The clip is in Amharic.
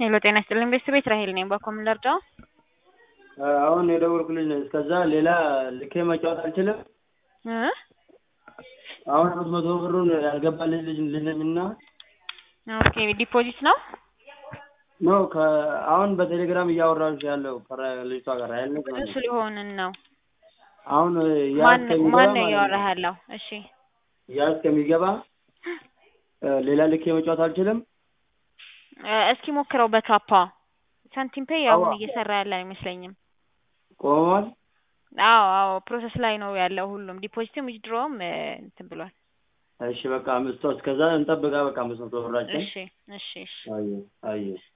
ሄሎ ጤና ይስጥልኝ ቤተሰቤት ራሄል ነኝ። በኮምን ልርዳው? አሁን የደወልኩልሽ ነው። እስከዛ ሌላ ልኬ መጫወት አልችልም። እ አሁን አምስት መቶ ብሩን ያልገባልኝ ልጅ ልጅ ነኝና ኦኬ ዲፖዚት ነው። ኖ አሁን በቴሌግራም እያወራሁሽ ያለው ልጅቷ ጋር ያለ ብዙ ስለሆንን ነው። አሁን ያ ማን እስከሚገባ ማን ነው ማለት እያወራህ ነው። ያለው? እሺ ያ እስከሚገባ ሌላ ልኬ መጫወት አልችልም። እ እስኪ ሞክረው በካፓ ሳንቲም ፔይ አሁን አዋ። እየሰራ ያለ አይመስለኝም። ቆመዋል። አዎ አዎ ፕሮሰስ ላይ ነው ያለው ሁሉም ዲፖዚትም ዊዝድሮውም እ እንትን ብሏል። እሺ በቃ አምስት እስከዛ እንጠብቃ። በቃ አምስት መቶ ብራችን እሺ እሺ እሺ አየ አየ